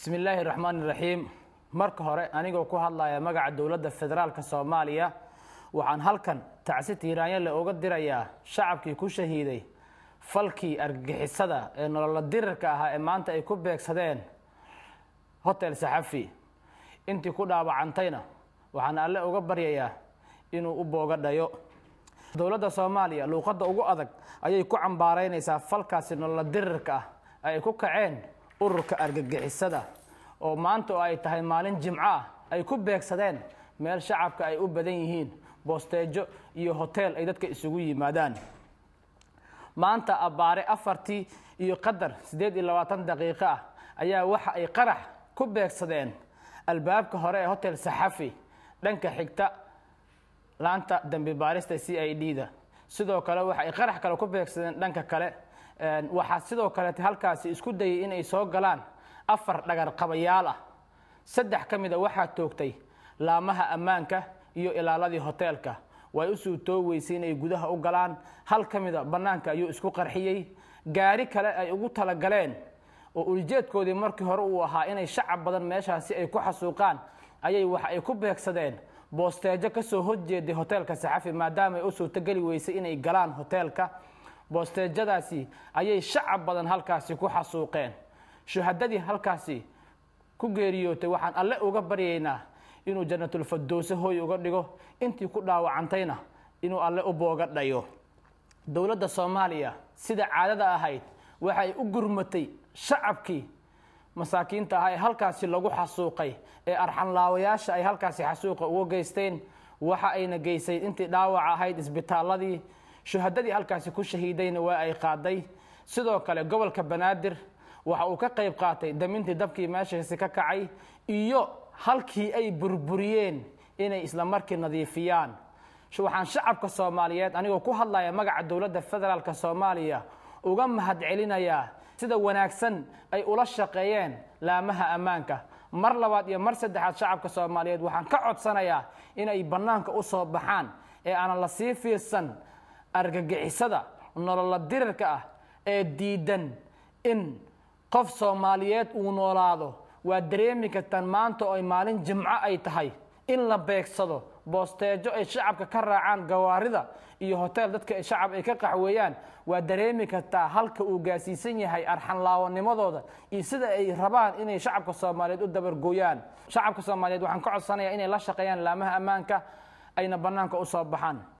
bismi illaahi raxmaani raxiim marka hore anigoo ku hadlaya magaca dowladda federaalka soomaaliya waxaan halkan tacsi tiiraanyale uga dirayaa shacabkii ku shahiiday falkii argagixisada ee nolola dirirka ahaa ee maanta ay ku beegsadeen hotel saxafi intii ku dhaawacantayna waxaan alle uga baryayaa inuu u booga dhayo dowladda soomaaliya luuqadda ugu adag ayay ku cambaaraynaysaa falkaasi nolola dirirka ah ay ku kaceen ururka argagixisada oo maanta oo ay tahay maalin jimco ah ay ku beegsadeen meel shacabka ay u badan yihiin boosteejo iyo hoteel ay dadka isugu yimaadaan maanta abbaare afartii iyo qadar siddeed iyo labaatan daqiiqo ah ayaa waxa ay qarax ku beegsadeen albaabka hore ee hotel saxafi dhanka xigta laanta dambi baarista c i d da sidoo kale waxa ay qarax kale ku beegsadeen dhanka kale waxaa sidoo kaleete halkaasi isku dayay inay soo galaan afar dhagar qabayaal ah saddex ka mida waxaa toogtay laamaha ammaanka iyo ilaaladii hoteelka way u suutoo weysay inay gudaha u galaan hal ka mida bannaanka ayuu isku qarxiyey gaari kale ay ugu talagaleen oo ulijeedkoodii markii hore uu ahaa inay shacab badan meeshaasi ay ku xasuuqaan ayay waxa ay ku beegsadeen boosteejo kasoo horjeeday hoteelka saxafi maadaama ay u suurtogeli weysay inay galaan hoteelka boosteejadaasi ayay shacab badan halkaasi ku xasuuqeen shuhadadii halkaasi ku geeriyootay waxaan alle uga baryaynaa inuu janatulfadowse hooy uga dhigo intii ku dhaawacantayna inuu alle u booga dhayo dowladda soomaaliya sida caadada ahayd waxay u gurmatay shacabkii masaakiinta ahaa ee halkaasi lagu xasuuqay ee arxanlaawayaasha ay halkaasi xasuuqa uga geysteen waxa ayna geysay intii dhaawaca ahayd isbitaaladii shuhadadii halkaasi ku shahiidayna waa ay qaaday sidoo kale gobolka banaadir waxa uu ka qayb qaatay damintii dabkii meeshaasi ka kacay iyo halkii ay burburiyeen inay isla markii nadiifiyaan waxaan shacabka soomaaliyeed anigoo ku hadlaya magaca dowladda federaalk soomaaliya uga mahad celinayaa sida wanaagsan ay ula shaqeeyeen laamaha ammaanka mar labaad iyo mar saddexaad shacabka soomaaliyeed waxaan ka codsanayaa inay bannaanka u soo baxaan ee aanan la sii fiirsan argagixisada nolola dirirka ah ee diidan in qof soomaaliyeed uu noolaado waa dareemi kartaan maanta oo ay maalin jimco ay tahay in la beegsado boosteejo ay shacabka ka raacaan gawaarida iyo hotel dadka shacab ay ka qaxweeyaan waa dareemi kartaa halka uu gaasiisan yahay arxanlaawanimadooda iyo sida ay rabaan inay shacabka soomaaliyeed u dabargooyaan shacabka soomaaliyeed waxaan ka codsanayaa inay la shaqeeyaan laamaha ammaanka ayna bannaanka u soo baxaan